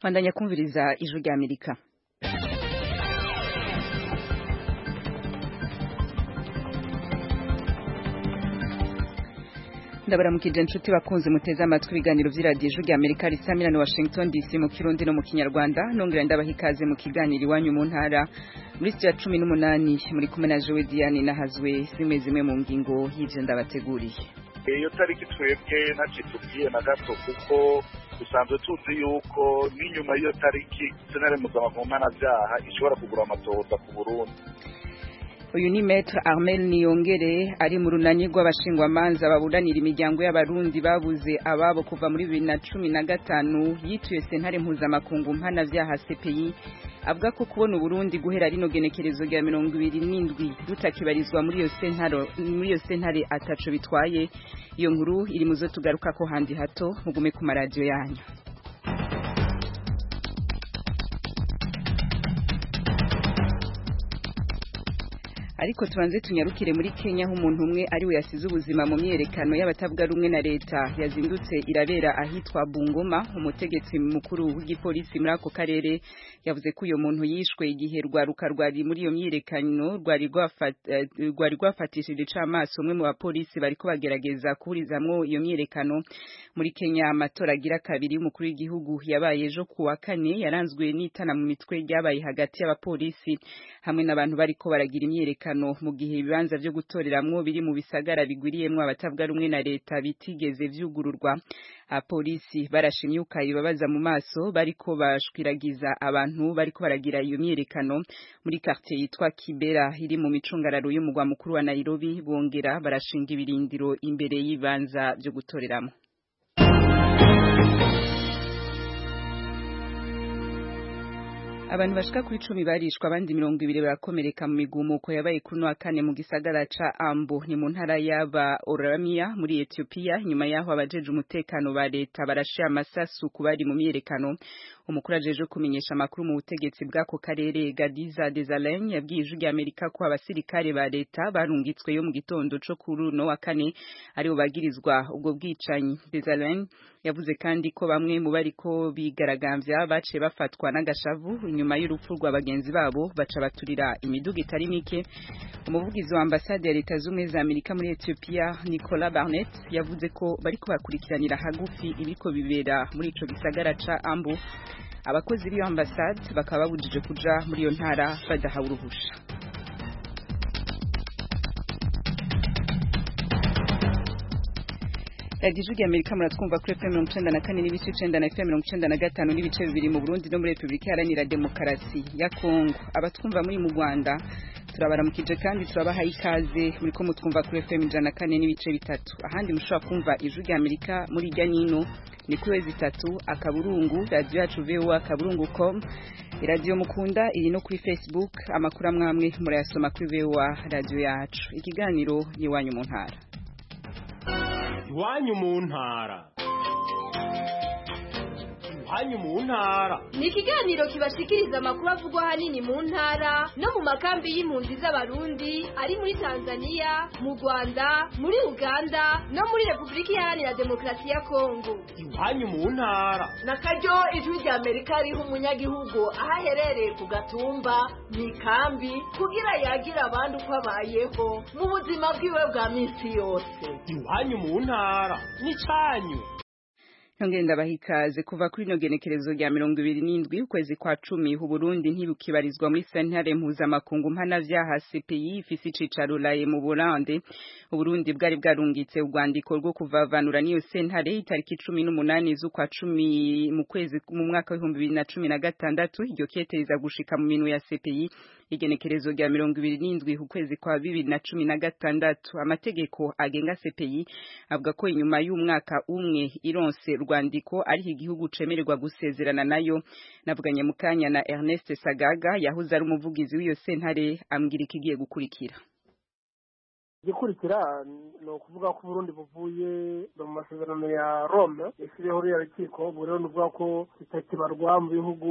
bandanya kumviriza ijwi rya amerika ndabaramukije inshuti bakunze muteze amatwi ibiganiro vy'iradiyo ijwi rya amerika risamira na washington dc mu kirundi no mu kinyarwanda nongera ndabaha ikaze mu kiganiro iwanyu mu ntara muri sitiya cumi n'umunani muri kumwe na jowe diane nahazwe zimwe zimwe mu ngingo y'ivyo ndabateguriye iyo tariki twebwe ntacitubwiye na gato kuko dusanzwe tuzi yuko n'inyuma y'iyo tariki senare mpuzamakungu mpanavyaha ishobora kugura amatohoza ku burundi uyu ni Maître Armel Niyongere ari mu runani rw'abashingwamanza baburanira imiryango y'abarundi babuze ababo kuva muri bibiri na cumi na gatanu yituye sentare mpuzamakungu mpanavyaha CPI avuga ko kubona Uburundi guhera rino genekerezo rya mirongo ibiri n'indwi rutakibarizwa muri iyo sentare muri iyo sentare ataco bitwaye iyo nkuru iri muzo tugaruka ko handi hato mugume ku maradiyo yanyu ariko tubanze tunyarukire muri Kenya aho umuntu umwe ari we yasize ubuzima mu myerekano y'abatavuga rumwe na leta yazindutse irabera ahitwa Bungoma umutegetsi mukuru w'igipolisi muri ako karere yavuze ko uyo muntu yishwe igihe rwaruka rwari muri iyo myerekano rwari rwari rwafatishije icamaso umwe mu bapolisi bariko bagerageza kuburizamwo iyo myerekano muri Kenya amatora agira kabiri y'umukuru w'igihugu yabaye ejo ku wa kane yaranzwe n'itana mu mitwe ryabaye hagati y'abapolisi hamwe n'abantu bariko baragira imyerekano mu gihe ibibanza vyo gutoreramwo biri mu bisagara bigwiriyemwo abatavuga rumwe na leta bitigeze vyugururwa apolisi barashimye ukayibabaza mu maso bariko bashwiragiza abantu bariko baragira iyo myerekano muri quartier yitwa Kibera iri mu micungararo y'umugwa mukuru wa Nairobi bongera barashinga ibirindiro imbere y'ibanza vyo gutoreramwo abantu bashika kuri cumi barishwa abandi mirongo ibiri barakomereka mu migumuko yabaye kuri wa kane mu gisagara ca Ambo ni mu ntara y'aba Oromia muri Ethiopia nyuma yaho abajeje umutekano ba leta barashira amasasu ku bari mu myerekano umukuru ajeje kumenyesha amakuru mu butegetsi bw'ako karere Gadiza Desalegn yabwiye ijwi rya Amerika ko abasirikare ba leta barungitswe yo mu gitondo co kuri uno wa kane aribo bagirizwa ubwo bwicanyi Desalegn yavuze kandi ko bamwe mu bariko bigaragambya baciye bafatwa n'agashavu inyuma y'urupfu rwa bagenzi babo baca baturira imiduga itari mike umuvugizi wa ambasade ya leta z'ubumwe za Amerika muri Ethiopia Nicola Barnett yavuze ko bariko bakurikiranira hagufi ibiko bibera muri ico gisagara ca Ambo abakozi b'iyo ambasade bakaba babujije kuja muri iyo ntara badahawe uruhusha radiyo ijwi rya amerika muratwumva kuri fm mirongo icenda na kane n'ibice icenda na fm mirongo icenda na gatanu n'ibice bibiri mu burundi no muri repubulika iharanira demokarasi ya kongo abatwumva muri mu rwanda turabaramukije kandi turabahaye ikaze muri ko mutwumva kuri fm ijana na kane n'ibice bitatu ahandi mushobora kumva ijwi rya amerika muri irya nino ni kuri wezi itatu akaburungu radiyo yacu voa akaburungu com iradiyo mukunda iri no kuri facebook amakuru amwe amwe murayasoma kuri voa radiyo yacu ikiganiro ni iwanyu mu ntara iwanyu mu ntara iwanyu mu ntara ni ikiganiro kibashikiriza amakuru avugwa ahanini mu ntara no mu makambi y'impunzi z'abarundi ari muri tanzania mu rwanda muri uganda no muri repubulika iharanira demokarasi ya kongo iwanyu mu ntara na karyo ijwi rya amerika riha umunyagihugu aho aherereye ku gatumba mu ikambi kugira yagira abandi uko abayeho mu buzima bwiwe bwa minsi yose iwanyu mu ntara ni cyanyu Nongere ndabaha ikaze kuva kuri ino genekerezo rya mirongo ibiri n'indwi ukwezi kwa cumi Uburundi ntibukibarizwa muri sentare mpuzamakungu mpanavyaha CPI ifise icicaro laye mu Burande Uburundi bwari bwarungitse urwandiko rwo kuvavanura n'iyo sentare itariki cumi n'umunani z'ukwa cumi mu kwezi mu mwaka w'ibihumbi bibiri na cumi na gatandatu iryo keteza gushika mu minwe ya CPI igenekerezo rya mirongo ibiri n'indwi ukwezi kwa bibiri na cumi na gatandatu amategeko agenga CPI avuga ko inyuma y'umwaka umwe ironse rwandiko ariho igihugu cemererwa gusezerana nayo navuganye mu kanya na Ernest Sagaga yahoze ari umuvugizi w'iyo sentare ambwira ikigiye gukurikira igikurikira ni ukuvuga ko uburundi buvuye mu masezerano ya rome yashyiriyeho ruriya rukiko ubwo rero ni ukuvuga ko bitakibarwa mu bihugu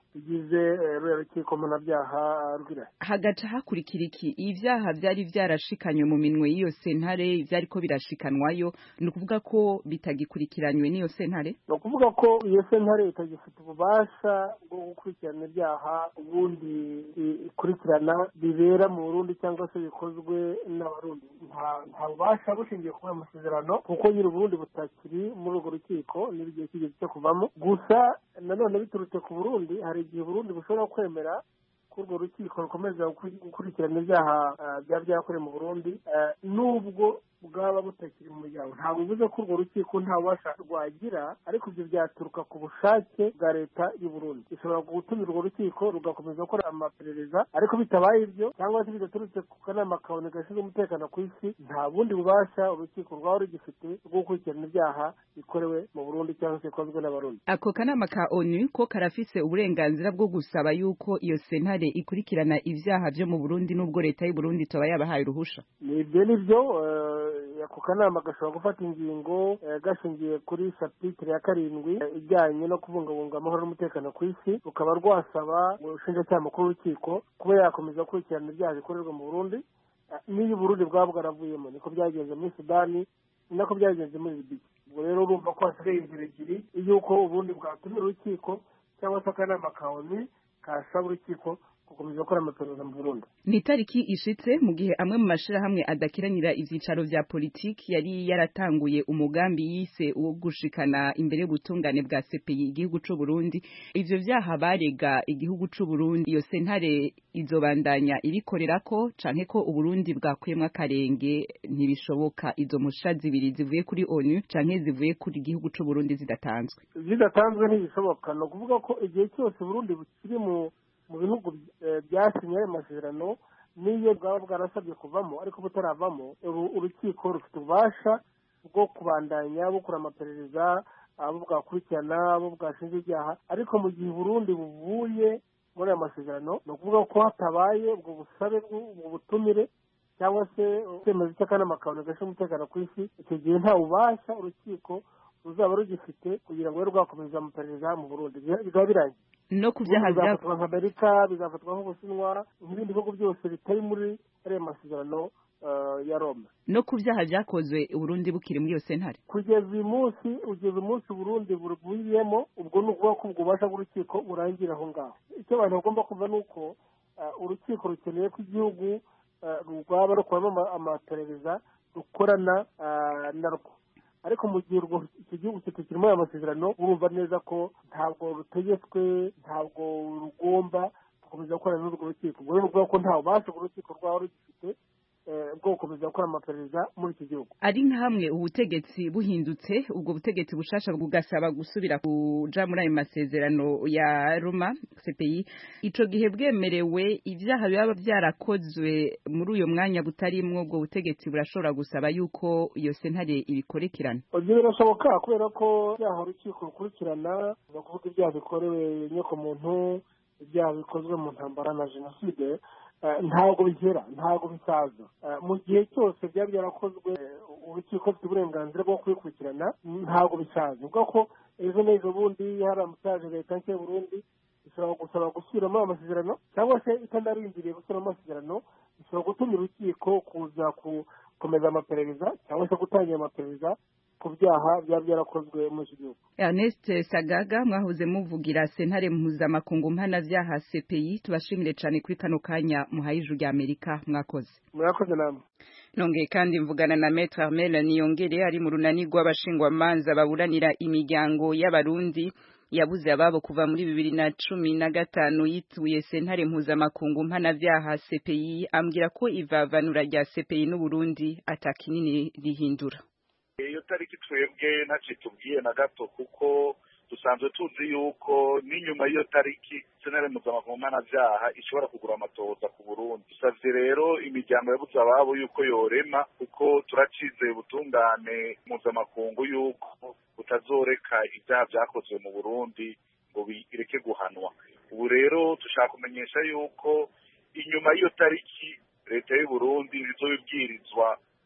bigize eh, ruriya rukiko mpanabyaha rw'irahe hagaca hakurikira iki ibyaha byari byarashikanywe mu minwe y'iyo sentare byariko birashikanwayo ni ukuvuga ko bitagikurikiranywe n'iyo sentare ni ukuvuga ko iyo sentare itagifite ububasha bwo gukurikirana ibyaha ubundi i- ikurikirana bibera mu burundi cyangwa se bikozwe n'abarundi nta nta bubasha bushingiye kuri ayo masezerano kuko nyiri uburundi butakiri muri urwo rukiko n'igihe kigeze cyo kuvamo gusa nanone biturutse ku burundi hari igihe uburundi bushobora kwemera ko urwo rukiko rukomeza gukuri- gukurikirana ibyaha ah, byaba byakorewe mu burundi ah, nubwo bwaba butakiri mu muryango ntabwo bivuze ko urwo rukiko nta bubasha rwagira ariko ibyo byaturuka ku bushake bwa leta y'u Burundi ishobora gutumira urwo rukiko rugakomeza gukora amaperereza ariko bitabaye ibyo cyangwa se bidaturutse ku kanama kabone gashinzwe umutekano ku isi nta bundi bubasha urukiko rwaba rugifite bwo gukurikirana ibyaha bikorewe mu Burundi cyangwa se bikozwe n'abarundi ako kanama ka onu ko karafise uburenganzira bwo gusaba yuko iyo sentare ikurikirana ivyaha vyo mu burundi n'ubwo leta y'u burundi toba yabahaye uruhusha ni ibyo ni byo eh, ako kanama gashobora gufata ingingo eh, gashingiye kuri sapitire ya karindwi eh, ijyanye no kubungabunga amahoro n'umutekano ku isi rukaba rwasaba ubushinjacyaha mukuru w'urukiko kuba yakomeza gukurikirana ibyaha bikorerwa mu burundi eh, n'iyo uburundi bwaba bwaravuyemo niko byagenze muri sudani ni nako byagenze muri libiya ubwo rero urumva ko hasigaye inzira ebyiri y'uko uburundi bwatumira urukiko cyangwa se akanama ka onu kasaba urukiko gukomeza gukora amaperereza mu burundi ni itariki ishitse mu gihe amwe mu mashirahamwe adakiranira ivyicaro vya politiki yari yaratanguye umugambi yise wo gushikana imbere y'ubutungane bwa CPI igihugu c'u Burundi ivyo vyaha barega igihugu c'u Burundi iyo sentare izobandanya irikorerako canke ko Uburundi bwakuyemwo akarenge ntibishoboka izo musha zibiri zivuye kuri ONU canke zivuye kuri igihugu c'u Burundi zidatanzwe zidatanzwe ntibishoboka ni ukuvuga ko igihe cyose uburundi bukiri mu mu bihugu eh, byasinye ayo masezerano n'iyo bwaba bwarasabye kuvamo ariko butaravamo uru- urukiko rufite ububasha bwo kubandanya bukora amaperereza abo bwakurikirana abo bwashinja ibyaha ariko mu gihe uburundi buvuye muri ayo masezerano ni ukuvuga ko hatabaye ubwo busabe bw'u- ubwo butumire cyangwa se icyemezo cy'akanama kabone gashinzwe umutekano ku isi icyo gihe nta bubasha urukiko ruzaba rugifite kugira ngo rube rwakomeza amaperereza mu burundi Biba- bikaba birangiye no ku vyaha vya bizafatwa nka amerika bizafatwa nk'ubushinwa nk'ibindi bihugu byose bitari muri ariya masezerano eh, ya roma no ku vyaha vyakozwe Uburundi bukiri muri iyo sentare kugeza uyu munsi ugeza umunsi burundi buruvuyemo ubwo ni ukuvuga ko ubwo bubasha bw'urukiko burangira aho ngaho icyo abantu bagomba kumva ni uko eh, urukiko rukeneye ko igihugu eh, rwaba rukoramo ama- amaperereza rukorana eh, narwo ariko mu gihe urwo icyo gihugu kitakiri muri aya masezerano urumva neza ko ntabwo rutegetswe ntabwo rugomba gukomeza gukorana n'urwo rukiko ubwo rero ni ukuvuga ko nta bubasha urwo rukiko rwaba rugifite eh, bwo gukomeza gukora amaperereza muri iki gihugu ari nka hamwe ubutegetsi buhindutse ubwo butegetsi bushasha bugasaba gusubira kuja muri ayo masezerano ya Roma CPI ico gihe bwemerewe ivyaha biba vyarakozwe muri uyo mwanya butarimwo ubwo butegetsi burashobora gusaba yuko iyo sentare ibikorekerana ibyo birashoboka kubera ko ibyaha urukiko rukurikirana ni ukuvuga ibyaha bikorewe inyokomuntu ibyaha bikozwe mu ntambara na jenoside eh, ntabwo bigera ntabwo bisaza Eh, mu gihe cyose byaba byarakozwe eh, urukiko rufite uburenganzira bwo kubikurikirana ntabwo bisaza ni ukuvuga ko ejo n'ejo bundi haramutse leta nshya y'uburundi ishobora gusaba gusubiramo amasezerano cyangwa se itanarindiriye gusubiramo amasezerano ishobora gutumira urukiko kuza gukomeza amaperereza cyangwa se gutangira amaperereza ku byaha byaba byarakozwe muri iki gihugu Ernest Sagaga mwahoze muvugira sentare mpuzamakungu mpanavyaha CPI tubashimire cane kuri kano kanya muhaye ijuru rya Amerika mwakoze murakoze namwe nongeye kandi mvugana na Maître Armel Niyongere ari mu runani rw'abashingwamanza baburanira imiryango y'abarundi yabuze ababo kuva muri bibiri na cumi na gatanu yituye sentare mpuzamakungu mpanavyaha CPI ambwira ko ivavanura rya CPI n'Uburundi atakinini rihindura iyo tariki twebwe ntacyo tubwiye na gato kuko dusanzwe tuzi yuko n'inyuma y'iyo tariki senere mpuzamakungu mpanabyaha ishobora kugura amatohoza ku burundi dusabye rero imiryango yabuze ababo yuko yorema kuko turacizeye ubutungane mpuzamakungu yuko butazoreka ibyaha byakozwe mu burundi ngo bireke guhanwa ubu rero dushaka kumenyesha yuko inyuma y'iyo tariki leta y'u Burundi izobibwirizwa uko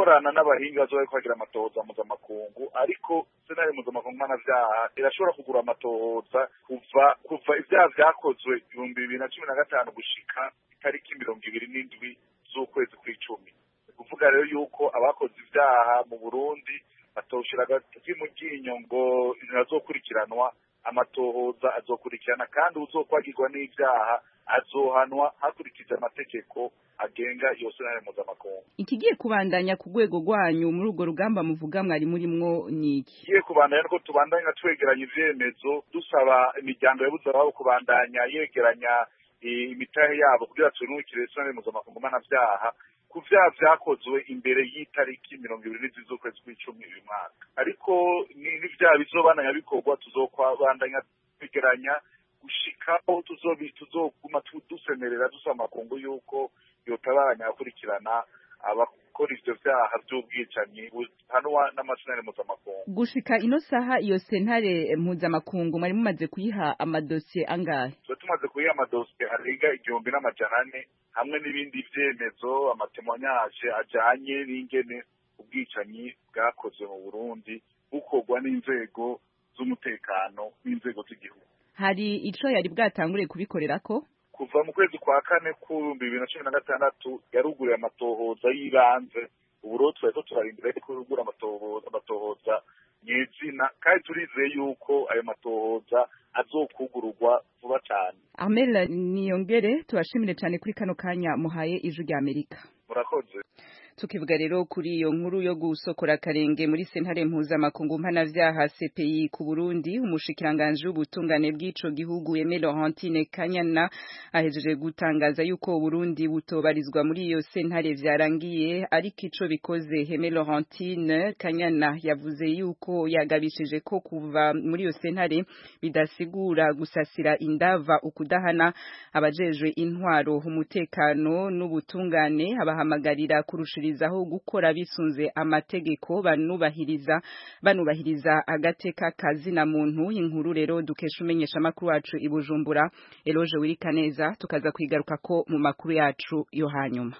gukorana n'abahinga bazoba bariko bagira amatohoza mpuzamakungu ariko senari mpuzamakungu mpanavyaha irashobora kugura amatohoza kuva kuva ivyaha vyakozwe ibihumbi bibiri na cumi na gatanu gushika itariki mirongo ibiri n'indwi z'ukwezi kw'icumi ni kuvuga rero yuko abakoze ivyaha mu burundi batoshira agati mu ryinyo ngo ntazokurikiranwa amatohoza azokurikirana kandi uzokwagirwa n'ivyaha azohanwa hakurikije amategeko agenga iyo senari mpuzamakungu ikigiye kubandanya ku rwego rwanyu muri urwo rugamba muvuga mwari murimwo ni iki igiye kubandanya nuko tubandanya twegeranya ivyemezo dusaba imiryango yabuze ababo kubandanya yegeranya imitahe yabo kugira tunukire senari mpuzamakungu mpanavyaha ku vyaha vyakozwe imbere y'itariki mirongo ibiri n'izwi z'ukwezi kw'icumi uyu mwaka ariko n'ivyaha bizobandanya bikorwa tuzokwabandanya twegeranya gushikaho tuzoguma dusemerera dusaba amakungu yuko yotabaranya akurikirana abakora ivyo vyaha vy'ubwicanyi buhanwa n'amasenari mpuzamakungu gushika ino saha iyo sentare mpuzamakungu mwari mumaze kuyiha amadosiye angahe tuba tumaze kuyiha amadosiye arenga igihumbi n'amajana ane hamwe n'ibindi vyemezo amatemwanyaje ajanye n'ingene ubwicanyi bwakozwe mu burundi bukorwa n'inzego z'umutekano n'inzego z'igihugu hari ico yari bwatangure kubikorerako kuva mu kwezi kwa kane k'ibihumbi bibiri na cumi na gatandatu yaruguriye amatohoza y'ibanze ubu rero turariko turarindira yuko yugura amatohoza nyezina kandi turizeye yuko ayo matohoza azokugururwa vuba cane Amel Niyongere tubashimire cyane kuri kano kanya muhaye ijwi rya Amerika murakoze tukivuga rero kuri iyo nkuru yo gusokora akarenge muri sentare mpuzamakungu mpanavyaha CPI ku Burundi umushikiranganje w'ubutungane bw'ico gihugu Aimé Laurentine Kanyana ahejeje gutangaza yuko Burundi butobarizwa muri iyo sentare vyarangiye ariko ico bikoze Aimé Laurentine Kanyana yavuze yuko yagabishije ko kuva muri iyo sentare bidasigura gusasira indava ukudahana abajejwe intwaro umutekano n'ubutungane abahamagarira kurushira aho gukora bisunze amategeko banubahiriza banubahiriza agateka kazina muntu inkuru rero dukesha umenyesha makuru wacu ibujumbura Eloge Wirikaneza tukaza kwigaruka ko mu makuru yacu yo hanyuma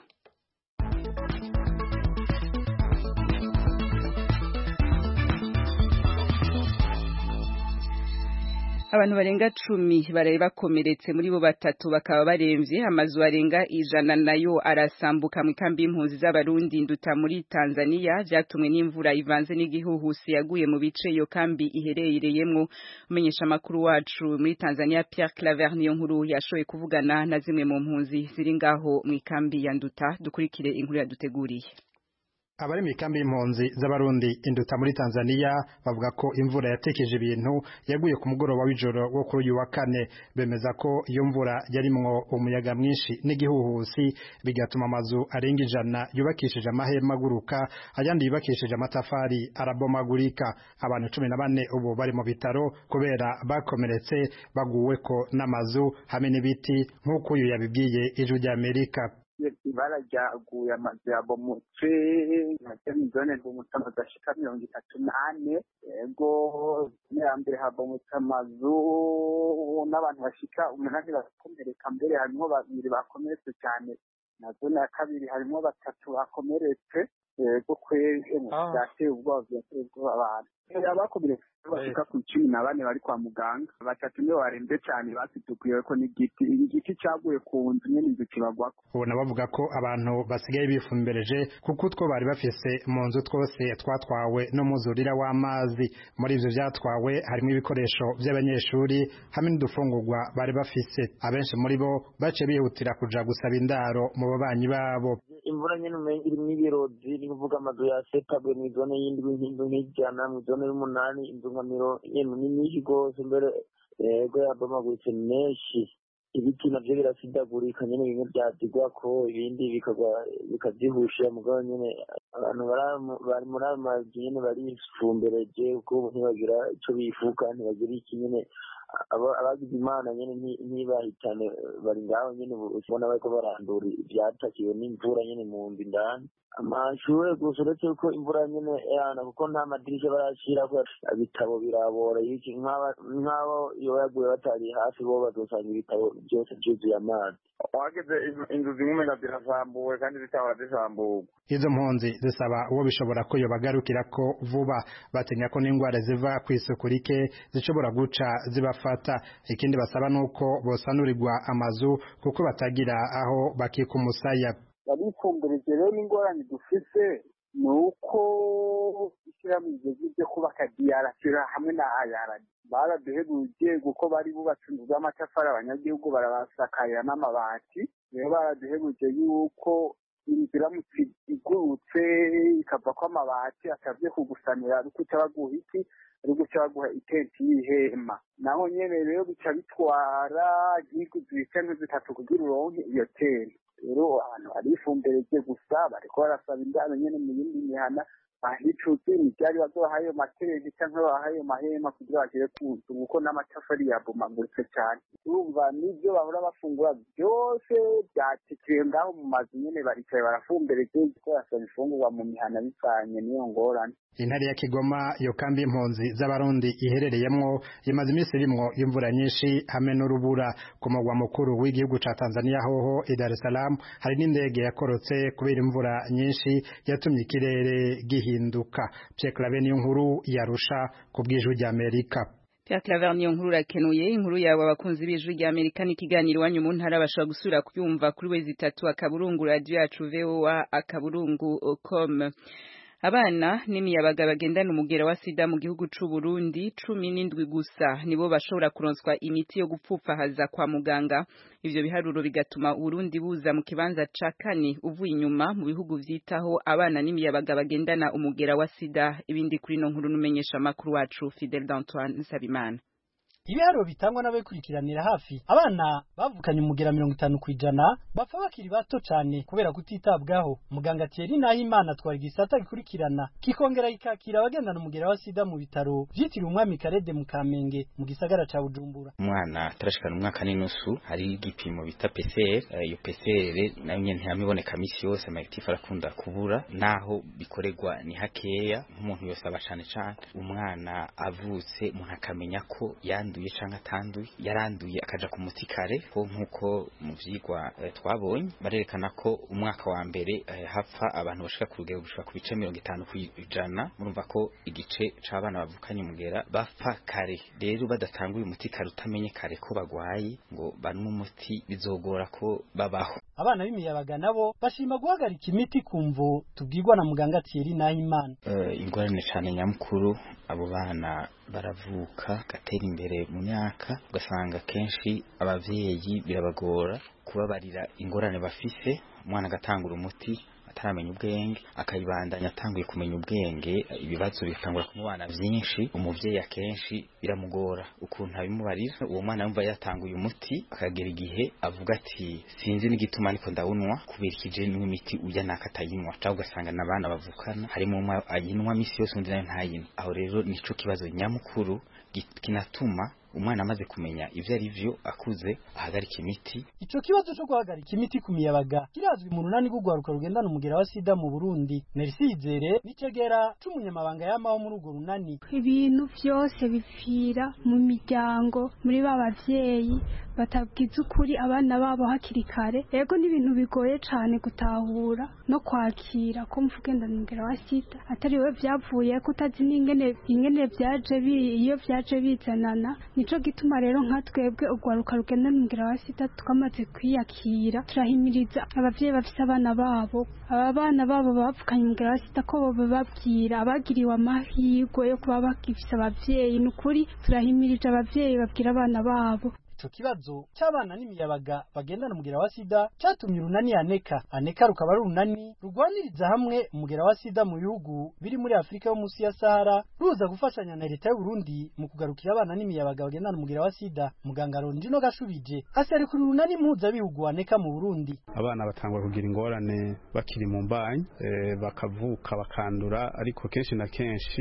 abantu barenga cumi baraye bakomeretse muri bo batatu bakaba baremvye amazu arenga ijana nayo arasambuka mu ikambi y'impunzi z'abarundi nduta muri Tanzania vyatumwe n'imvura ivanze n'igihuhusi yaguye mu bice iyo kambi iherereyemwo umenyesha makuru wacu muri Tanzania Pierre Claver niyo nkuru yashoye kuvugana na zimwe mu mpunzi ziri ngaho mu ikambi ya nduta dukurikire inkuru yaduteguriye abari mu ikambi y'impunzi z'abarundi induta muri Tanzania bavuga ko imvura yatekeje ibintu yaguye ku mugoroba w'ijoro wo kuri uyu wa kane bemeza ko iyo mvura yarimwo umuyaga mwinshi n'igihuhusi bigatuma amazu arenga ijana yubakishije amahema aguruka ayandi yubakishije amatafari arabomagurika abantu cumi na bane ubu bari mu bitaro kubera bakomeretse baguweko n'amazu hamwe n'ibiti nk'uko uyu yabibwiye ijwi ry'Amerika ibara ryaguye amazu yabomotse nacyo ni zone rw'umutse amazu ashika mirongo itatu n'ane yego ya mbere habomotse amazu n'abantu bashika umunani barakomereka mbere harimwo babiri bakomeretse cyane na zone ya kabiri harimwo batatu bakomeretse yego kwezi byateye ubwoba byateye ubwoba abantu abakomeretse bashika ku icumi na bane bari kwa muganga batatu nibo barembye cyane basitukuye ko n'igiti igiti cyaguye ku nzu nyene inzu kibagwako ubona bavuga ko abantu basigaye bifumbereje kuko utwo bari bafise mu nzu twose twatwawe n'umuzurira w'amazi muri ivyo vyatwawe harimo ibikoresho vy'abanyeshuri hamwe n'udufungurwa bari bafise abenshi muri bo bace bihutira kuja gusaba indaro mu babanyi babo imvura nyene umenga irimwo ibirozi ni kuvuga amazu yasetabwe mw'izone y'indwi nk'inzu nk'ijana mw'izone y'umunani inzu nka miro yemwe ni nyinshi rwose mbere yego yabomaguritse menshi ibiti navyo birasidagurika nyene bimwe vyadigwako ibindi bikagwa bikavyihusha mugabo nyene abantu bari muri ayo mazu nyene barifumbereje kuko ubu ntibagira ico bifuka ntibagira iki nyene aba- abagize imana nyene nti- ntibahitane bari ngaho nyene ubu ubona bariko barandura ivyatakiwe n'imvura nyene mu nzu indani amashure gusa uretse ko imvura nyene yana kuko nta madirisha barashirako ibitabo birabora iki nk'aba- nk'abo iyo yaguye batari hafi bo bazosanga ibitabo byose vyuzuye amazi wageze inzu zimwe nga zirasambuwe kandi zitahora zisamburwa izo mpunzi zisaba uwo bishobora ko yobagarukira ko vuba batinya ko n'indwara ziva ku isuku rike zishobora guca zibafata ikindi basaba nuko bosanurirwa amazu kuko batagira aho bakika umusaya abifumburirije rero n'ingorane dufise ni uko ishyirahamwe rigeze ryo kubaka diyarasira hamwe na ayarani baraduhebuje kuko bari bubatse inzu z'amatafari abanyagihugu barabasakarira n'amabati rero baraduhebuje yuko inzu iramutse igurutse ikavako amabati asabye kugusanira ari guca baguha iki ari guca baguha itenti y'ihema naho nyene rero bica bitwara nk'iguzi ibicento zitatu kugira uronke iyo tenti rero ahantu hari ifumbire rye gusa bariko barasaba indaro nyene mu yindi mihana ahicuzi ivyari bazoha ayo matenti canke baha ayo mahema kugira bagere ku nzu kuko n'amatafari yabomaguritse cane urumva n'ivyo bahora bafungura vyose vyatikiye ngaho mu mazu nyene baricaye barafumbire rye kuko barasaba ifungurwa mu mihana bivanye n'iyo ngorane intare ya Kigoma iyo kambi impunzi z'abarundi iherereyemwo imaze iminsi irimwo imvura nyinshi hamwe n'urubura ku mugwa mukuru w'igihugu ca Tanzania hoho i Dar es Salaam hari n'indege yakorotse kubera imvura nyinshi yatumye ikirere gihinduka Pierre Claver niyo nkuru yarusha ku bw'ijwi rya Amerika Pierre Claver niyo nkuru rakenuye inkuru yawe abakunzi b'ijwi rya Amerika n'ikiganiro iwanyu mu ntara bashobora gusubira kuyumva kuri wezi itatu akaburungu radio yacu VOA akaburungu com abana n'imiyabaga bagendana umugera wa sida mu gihugu c'u Burundi cumi n'indwi gusa nibo bashobora kuronswa imiti yo gupfupfahaza kwa muganga ivyo biharuro bigatuma Burundi buza mu kibanza ca kane uvuye inyuma mu bihugu vyitaho abana n'imiyabaga bagendana umugera wa sida ibindi kuri no nkuru numenyesha makuru wacu Fidel d'Antoine Nsabimana ibiharuro bitangwa n'abakurikiranira hafi abana bavukanye umugera mirongo itanu ku ijana bapfa bakiri bato cyane kubera kutitabwaho muganga Thierry Nahimana atwara igisata gikurikirana kikongera kikakira abagendana umugera wa sida mu bitaro vyitiriwe umwami Karede mu Kamenge mu gisagara ca Bujumbura umwana atarashikana umwaka n'inusu hari igipimo bita PCR eh, iyo PCR nayo nyene ntiyamiboneka misi yose amayitifu arakunda kubura naho bikorerwa ni hakeya nk'umuntu yose aba cane cane umwana avutse umuntu akamenya ko yanduye canke atanduye yaranduye akaja ku muti kare ko nkuko mu vyigwa eh, twabonye barerekana ko umwaka wa mbere eh, hapfa abantu bashika ku rugero gushika ku bice mirongo itanu kw'ijana murumva ko igice c'abana bavukanye umugera bapfa kare rero badatanguye umuti kare utamenye kare ko bagwaye ngo banywe umuti bizogora ko babaho abana b'imiyabaga nabo bashima guhagarika imiti ku mvo tubwirwa na muganga Thierry Nahimana uh, ingorane cane nyamukuru abo bana baravuka gatera imbere mu myaka ugasanga kenshi abavyeyi birabagora kubabarira ingorane bafise umwana agatangura umuti ataramenya ubwenge akayibandanya atanguye kumenya ubwenge ibibazo bikangura kumubana vyinshi umuvyeyi akenshi biramugora ukuntu abimubarira uwo mwana yumva yatanguye umuti akagera igihe avuga ati sinzi n'igituma ariko ndawunwa kubera ikije n'imiti uya naka atayinywa cyangwa ugasanga n'abana bavukana harimo umwe ayinywa misi yose undi nayo ntayinywa aho rero nico kibazo nyamukuru kinatuma umwana amaze kumenya ivyo ari vyo akuze ahagarika imiti ico kibazo cyo guhagarika imiti ku miyabaga kirazwi mu runani rw'ugwaruka rugendana umugera wa sida mu Burundi Merci Izere nicegera c'umunyamabanga yamaho muri urwo runani ibintu vyose bipfira mu miryango muri ba bavyeyi batabwiza ukuri abana babo hakiri kare yego n'ibintu bigoye cane gutahura no kwakira ko mvugendana umugera wa sida atari we vyavuye ko utazi n'ingene ingene vyaje iyo vyaje bizanana nico gituma rero nka twebwe urwaruka rugendana umugera wa sida twamaze kwiyakira turahimiriza abavyeyi bafise abana babo aba bana babo bavukanye umugera wa sida ko boba babwira abagiriwe amahirwe yo kuba bagifise abavyeyi ni ukuri turahimirije abavyeyi babwira abana babo ico kibazo c'abana n'imiyabaga bagendana umugera wa sida catumye urunani aneka aneka rukaba ari urunani rugwaniriza hamwe umugera wa sida mu bihugu biri muri afurika yo munsi ya sahara ruza gufashanya na leta y'uburundi mu kugarukira abana n'imiyabaga bagendana umugera wa sida muganga rondino gashubije aserukira urunani mpuzabihugu aneka mu burundi abana batangwa kugira ingorane bakiri mu mbanyi e, bakavuka bakandura ariko kenshi na kenshi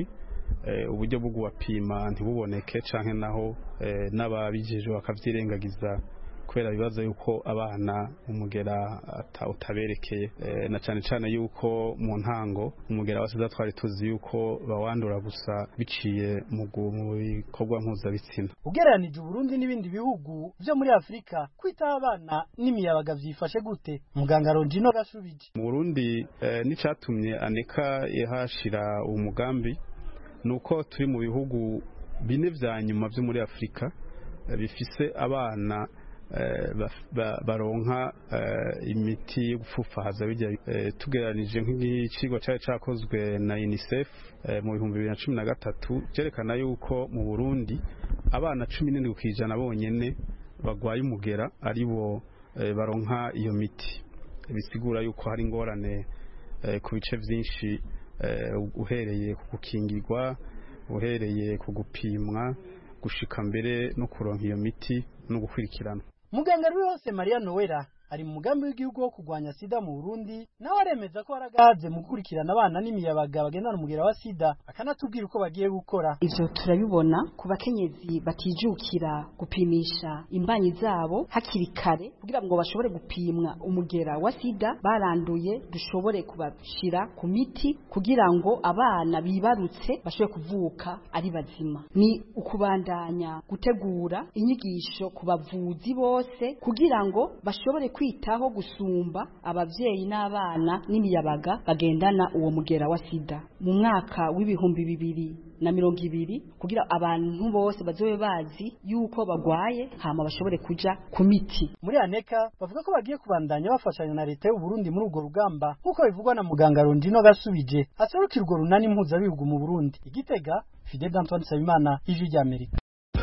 eh, uburyo bwo kubapima ntibuboneke canke naho eh, n'ababijejwe bakavyirengagiza kubera bibaza yuko abana umugera ata- utaberekeye eh, na cane cane yuko mu ntango umugera wa sida twari tuzi yuko bawandura gusa biciye mu gu- mu bikorwa mpuzabitsina ugereranije uburundi n'ibindi bihugu vyo muri afurika kwitaho abana n'imiyabaga vyifashe gute muganga ronjino gasubije mu Burundi eh, n'icatumye aneka yahashira uwo mugambi nuko turi mu bihugu bine vya nyuma vyo muri Afrika eh, bifise abana eh, baf- ba- baronka eh, imiti yo gupfufahaza bijya eh, tugereranije nk'icigwa cari cakozwe na UNICEF eh, mu bihumbi bibiri na cumi na gatatu cerekana yuko mu Burundi abana cumi n'indwi kw'ijana bonyene bagwaye umugera aribo eh, baronka iyo miti bisigura yuko hari ingorane eh, ku bice byinshi eh, uhereye ku gukingirwa uhereye ku gupimwa gushika mbere no kuronka iyo miti no gukurikirana muganga rwose mariya nowera ari mu mugambi w'igihugu wo kurwanya sida mu burundi nawe aremeza ko haragaze mu gukurikirana abana n'imiyabaga bagendana umugera wa sida akanatubwira uko bagiye gukora ivyo turabibona ku bakenyezi batijukira gupimisha imbanyi zabo hakiri kare kugira ngo bashobore gupimwa umugera wa sida baranduye dushobore kubashira ku miti kugira ngo abana bibarutse bashobore kuvuka ari bazima ni ukubandanya gutegura inyigisho ku bavuzi bose kugira ngo bashobore kwitaho gusumba abavyeyi n'abana n'imiyabaga bagendana uwo mugera wa sida mu mwaka w'ibihumbi bibiri na mirongo ibiri kugira abantu bose bazobe bazi yuko bagwaye hama bashobore kuja ku miti muri aneka bavuga ko bagiye kubandanya bafashanya na leta y'u Burundi muri urwo rugamba nk'uko bivugwa na muganga ronjino gasubije aserukira urwo runani mpuzabihugu mu burundi igitega fidel antoine nsabimana ijwi ry'amerika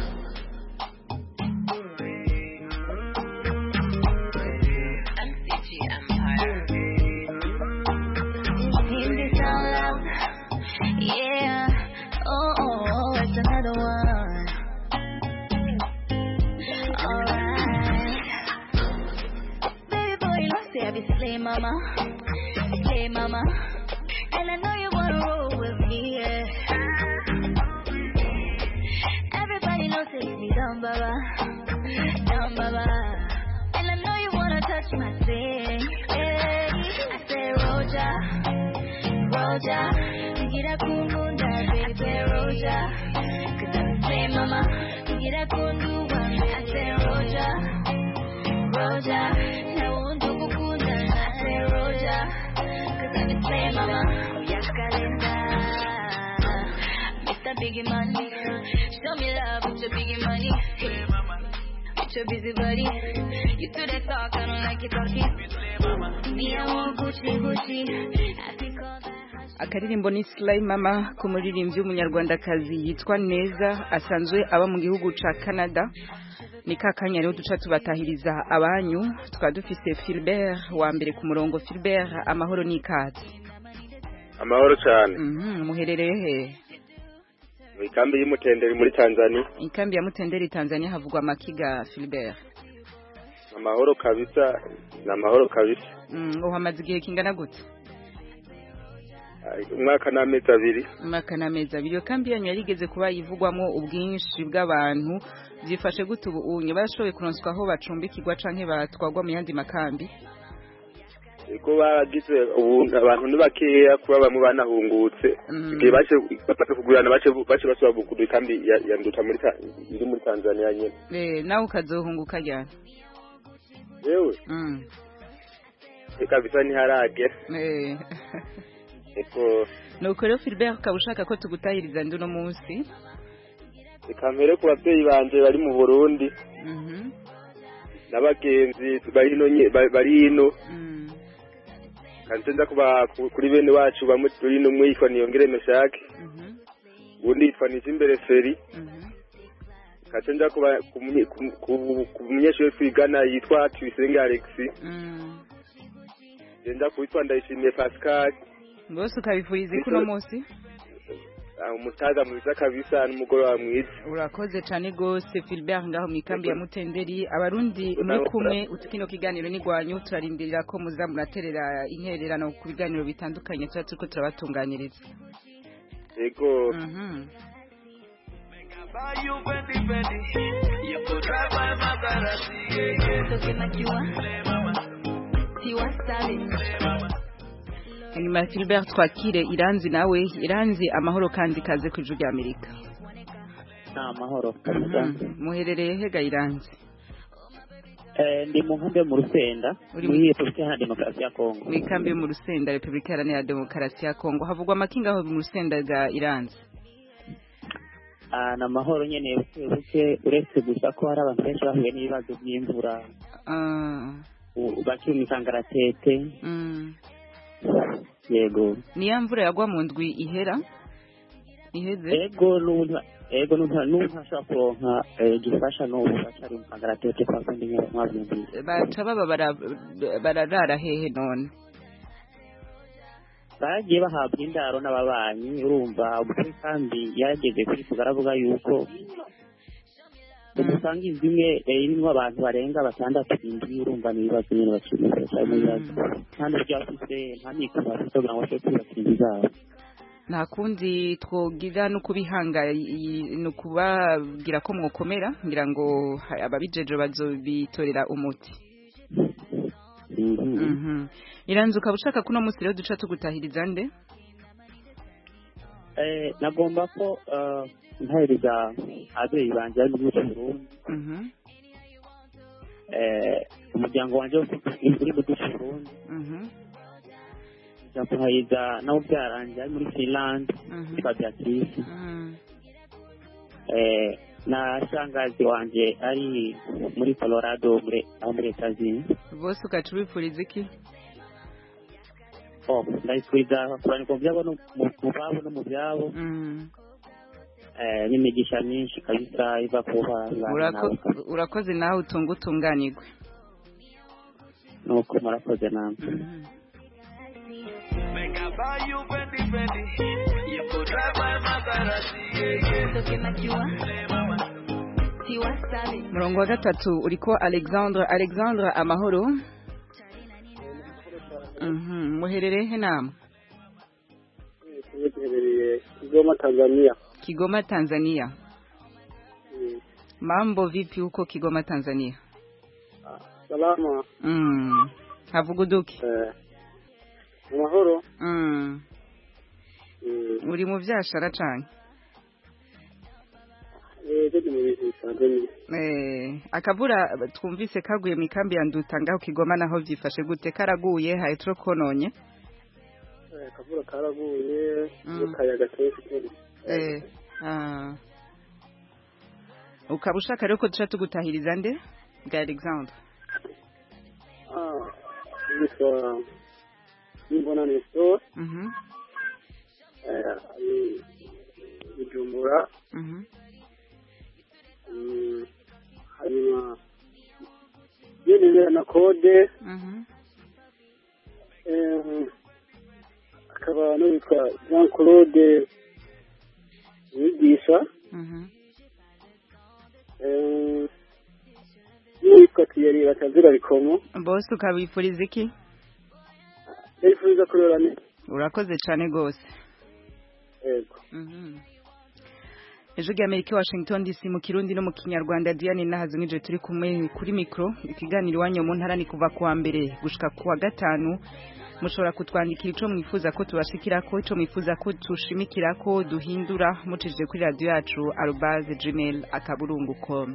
Sing this out loud. Yeah. Oh, oh, oh, it's another one. Alright. Baby boy, you know, say I be slay mama. Slay mama. And I know you wanna roll with me, yeah. Everybody knows it's me, dumb baba. Dumb baba. And I know you wanna touch my thing. Yeah. I say, Roja. Roja, get a kundunda, baby, Roja. Cause I say, mama, get a kundu, I say, Roja. Roja, now won't do kukunda, I say, Roja. Cause I say, mama, yakalenda. Mr. Biggie Money, show me love with your biggie money. With your busy body, you do that talk, I don't like it talking. Me, I want Gucci, Gucci. I think all that. akaririmbo ni Sly Mama ku muririmbyi w'umunyarwandakazi yitwa Neza asanzwe aba mu gihugu ca Canada ni kakanya rero duca tubatahiriza abanyu tukaba dufise Philbert wa mbere ku murongo Philbert amahoro n'ikaze amahoro cyane mhm muherereye he mu ikambi y'umutenderi muri tanzania ikambi ya Mutenderi Tanzania havugwa makiga Philbert amahoro kabisa ni amahoro kabisa mm, uhamaze igihe kingana gute Ay, umwaka n'amezi abiri umwaka n'amezi abiri iyo kambi yanyu yarigeze kuba yivugwamo ubwinshi bw'abantu byifashe gute ubu unye barashoboye kuronswa aho bacumbikirwa canke batwagwa mu yandi makambi ubwo bagize ubu abantu ni bakeya kuba bamwe banahungutse igihe bace bamaze kugurana bace bace basubira kugura ikambi ya- ya nduta muri Ta- iri muri tanzania nyene eh nawe ukazohunguka ryari yewe mm. reka bisa ntiharagera eh eko nuko rero Philbert ukaba ushaka ko tugutahiriza ndi uno munsi reka mpere ku babyeyi banje bari mu burundi mhm n'abagenzi bari hino nye- ba- bari hino kanze nza kuba ku- kuri bene wacu bamwe turi hino umwe yitwa niyongere meshake uwundi yitwa nijimbere feri kanze nza kuba ku munye- ku- ku- ku munyeshuri twigana yitwa tuyisenge alexi nza kuwitwa ndayishimiye pascal bose ukabifuriza iki uno munsi Ah, umutaga mwiza kabisa n'umugoroba mwiza urakoze cyane rwose Philbert ngaho mu ikambi ya Mutenderi abarundi muri Urakoze. kumwe utukino kiganiro n'igwanyu turarindirira ko muza muraterera intererano ku biganiro bitandukanye tuba turiko turabatunganyiriza yego Buy you Fendi Fendi. You could drive my Maserati. Yeah, yeah. Looking like you are. Tiwa Savage. hanyuma Philbert twakire iranzi nawe iranzi amahoro kandi kaze ku ijwi rya amerika ni amahoro muherereye hega iranzi Eh, ndi mu nkambi yo mu rusenda Uri muri repubulika iharanira demokarasi ya kongo mu ikambi yo mu rusenda repubulika iharanira demokarasi ya kongo havugwa amakinga aho mu rusenda rwa iranzi Ah, ni amahoro nyene buke buke uretse gusa ko hari abantu benshi bahuye n'ibibazo by'imvura Ah, u- bakiri mu kangaratete mm. yego ni ya mvura yagwa mu ndwi ihera iheze ego n'ubu ego n'ubu n'ubu ntashobora kuronka eh, gifasha n'ubu bacari mu kangaratete kwa kundi nyene mwavyumvise baca baba bara- bararara hehe none bagiye bahabwa indaro n'ababanyi urumva umukuru kandi yarageze kuri aravuga yuko umusanga inzu imwe eh, irimwo abantu barenga batandatu indwi urumva ni ibibazo nyene bakimukira cyane mu bibazo kandi buryo bafise nta mikoro bafite kugira ngo bashobore kubaka inzu zabo nta kundi twogira no kubihanga ni ukubabwira ko mwokomera ngira ngo ha- ababijeje bazobitorera umuti Mhm. iranzi ukaba ushaka kuno munsi rero duca tugutahiriza nde Eh, nagomba ko eh, ntahereza ababyeyi banje bari mu gihugu cy'uburundi Mhm. Eh, umuryango wanje uri mu gihugu cy'uburundi Mhm. nja kuhariza nawe byaranje ari muri finland Mhm. yitwa beatrice Mhm. Eh, na shangazi wanje ari muri colorado muri aho muri etazini bose ugaca ubipfuriza iki oh ndabifuriza kuranirwa mu byabo no mu- mu babo no mu byabo Mhm. eh, n'imigisha myinshi kabisa iva ku bana Urako- urakoze nawe utunga utunganirwe nuko murakoze namwe Make I buy you Fendi Fendi. You could drive my Maserati. Yeah, yeah. Looking like you are. Tiwa Savage. murongo wa gatatu uriko alexandre alexandre amahoro Mhm. muherereye he namwe duherereye kigoma tanzania kigoma tanzania mambo vipi huko kigoma tanzania salama mm. havuga uduki eh, amahoro mm. Mm, uri mu vyashara cane eh, ndi mu bintu tanzania Eh, akavura twumvise kaguye mu ikambi ya nduta ngaho kigoma naho vyifashe gute karaguye haitro kononye Eh, akavura karaguye Mm. n'akayaga kenshi kenshi eh, ah. ukaba ushaka rero ko duca tugutahiriza nde bwa alexandre Ah, yitwa nimbona nestor Mhm, eh, ari bujumbura mhm. Mm, hanyuma yemerera na kode Mhm. eh, akaba n'uwitwa jean claude wigisha Mhm. eh, n'uwitwa thierry batazira bikomo bose ukabifuriza iki ndabifuriza kurora neza urakoze cane gose yego Mhm. ejo ry'amerika i washington dc mu kirundi no mu kinyarwanda diane nahazi nk'ije turi kumwe kuri mikoro ikiganiro iwanyu mu ntara ni kuva kuwa mbere gushika kuwa gatanu mushobora kutwandikira ico mwifuza ko tubashikirako ico mwifuza ko tushimikirako duhindura mucishije kuri radiyo yacu arobaze gmail akaburungu com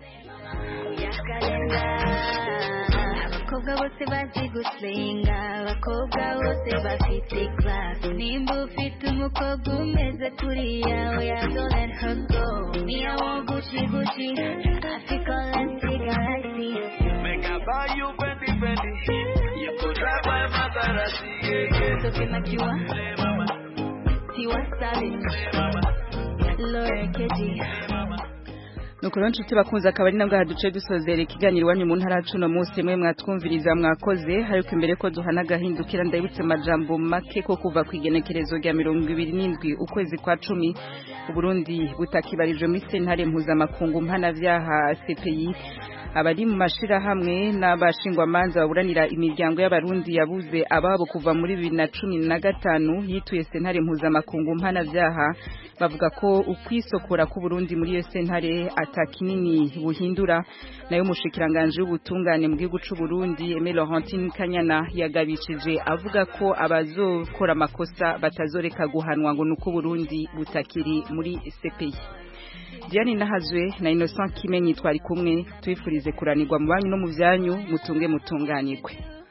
abakobwa bose bazi gusenga abakobwa bose bafite class nimba ufite umukobwa umeze kuriya oya don't let her go me I want Gucci Gucci Africa Lenti Galaxy Make I buy you Fendi Fendi You could drive my Maserati yeah, yeah. Looking like you are Tiwa Savage Laura Keji nuko rero nshuti bakunze akaba ari nabwo haduce dusozera ikiganiro iwanyu mu ntara cuno munsi mwe mwatwumviriza mwakoze ariko imbere ko duhana agahindukira ndabitse amajambo make ko kuva ku igenekerezo rya mirongo ibiri n'indwi ukwezi kwa cumi uburundi butakibarijwe muri sentare mpuzamakungu mpanavyaha cpi abari mu mashirahamwe n'abashingwamanza baburanira imiryango y'abarundi yabuze ababo kuva muri bibiri na cumi na gatanu yituye sentare mpuzamakungu mpanavyaha bavuga ko ukwisokora k'uburundi muri iyo sentare ata kinini buhindura nayo umushikiranganje w'ubutungane mu gihugu c'u Burundi Aimé Laurentine Kanyana yagabishije avuga ko abazokora amakosa batazoreka guhanwa ngo nuko Burundi butakiri muri CPI Diane Nahazwe na Innocent Kimenyi twari kumwe twifurize kuranirwa mu banyu no mu byanyu mutunge mutunganirwe